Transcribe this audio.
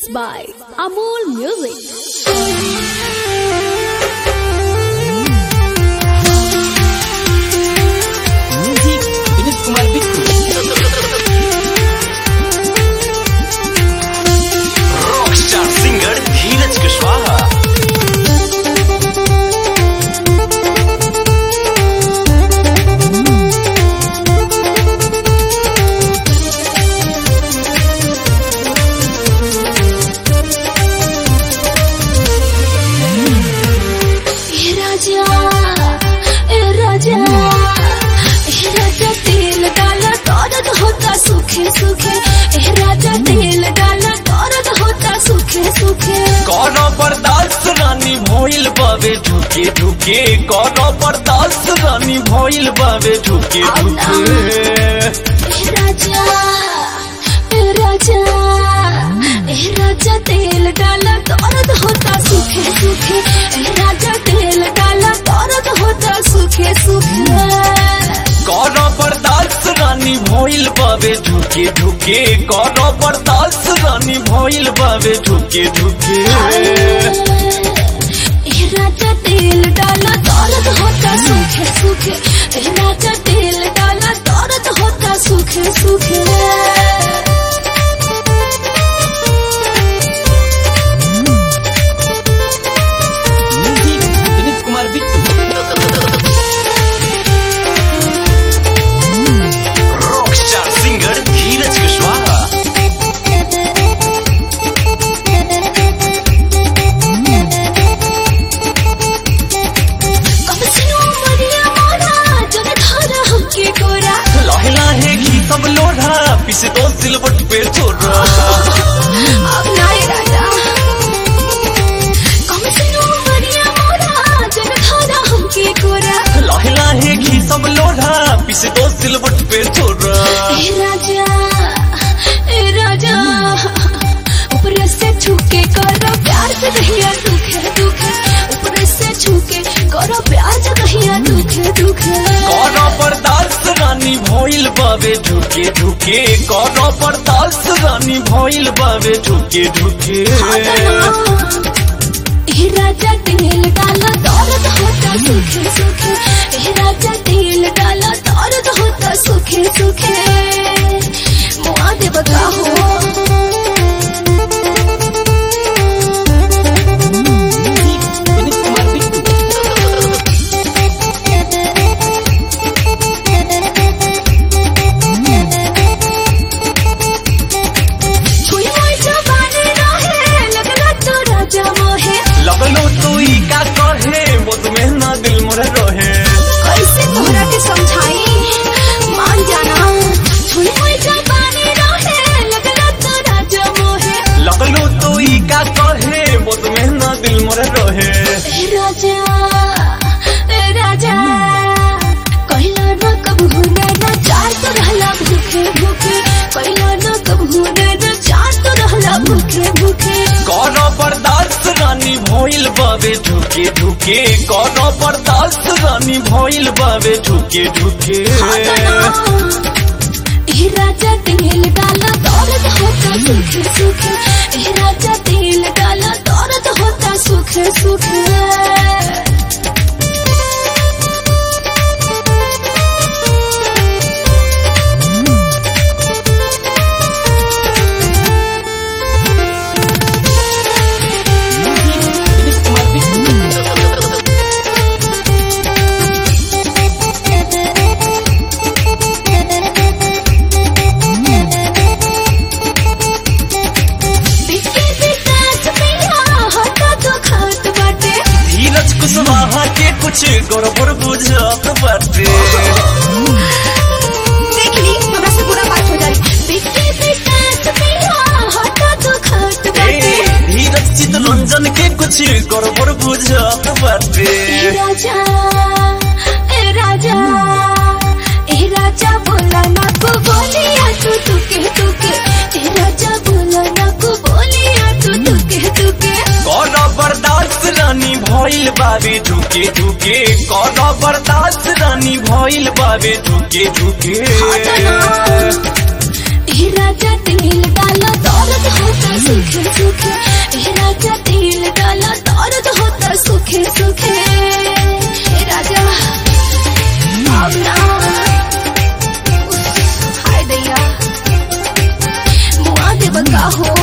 Mixed by Amol Music. Music Vineet Kumar Bittu rockstar singer Dheeraj Kushwaha ए राजा ए राजा ए राजा तेल डाला दर्द होता सूखे सूखे ए राजा तेल डाला दर्द होता सूखे सूखे कौनो बर्दाश्त रानी भइल बावे ढुके ढुके कौनो बर्दाश्त रानी भइल बावे ढुके ढुके ए राजा ए राजा ए राजा तेल डाला दर्द होता सूखे सूखे ए राजा तेल डाला दर्द होता सूखे सूखे कौनो बर्दाश्त रानी भइल बावे ढुके ढुके कौनो बर्दाश्त रानी भइल बावे ढुके ढुके ए राजा तेल डाला दर्द होता सूखे सूखे ए राजा तेल डाला दर्द होता सूखे सूखे music Vineet Kumar Bittu rockstar singer Dheeraj Kushwaha कब सुनो मरिया मोरा जब धारा हमके गोरा लहे लहे घी सब लोढ़ा पिसे दो सिलवट पे छोड़ा अब नाए राजा कब सुनो मरिया मोरा जब धारा हमके गोरा लहे लहे घी सब लोढ़ा पिसे दो सिलवट पे छोड़ा ए राजा ए राजा ऊपर से छूके करो प्यार से कहिया दुखे दुखे ऊपर से छूके करो प्यार से कहिया दुखे दुखे कौनो बर्दाश्त रानी भइल बावे ढुके ढुके कौनो बर्दाश्त रानी भइल बावे ढुके ढुके ए राजा तेल डाला दर्द होता सूखे सूखे ए राजा तेल डाला दर्द होता सूखे सूखे मुआ दे बता हो म्यूजिक विनीत कुमार बिट्टू कोई मोई जवानी रहे लगला तो राजा मोहे लगलो तू ई का कहे मुझ में ना दिल मोरे रहे कैसे तोहरा के समझाई मान जाना कोई मोई जवानी रहे लगला तो राजा मोहे लगलो तू ई का कहे मुझ में ना दिल मोरे रहे ए राजा ए राजा कहला न कब होना न चार तो रहला भूखे भूखे कहला न कब होना न चार तो रहला भूखे भूखे कौनो बर्दाश्त रानी भइल बावे ढुके ढुके कौनो बर्दाश्त रानी भइल बावे ढुके ढुके ए राजा तेल डाला दर्द होता सूखे सूखे ए राजा तेल डाला दर्द होता सूखे सूखे म्यूजिक विनीत कुमार बिट्टू बिके विकास पिया हटा तो खात बाटे धीरज कुशवाहा के कुछ गड़बड़ बुझत बाटे देख ली हमरा से बुरा बात हो जाए बिके विकास पिया हटा तो खात ए, बाटे धीरज चितरंजन के कुछ गड़बड़ बुझत बाटे ए राजा ए राजा ए राजा बोला ना को बोलिया तू तुके तुके ए राजा बोला ना को बोलिया तू तुके तुके कौनो बर्दाश्त रानी भइल बावे ढुके ढुके कौनो बर्दाश्त रानी भइल बावे ढुके ढुके ए राजा तेल डाला दौलत होता सूखे सूखे हो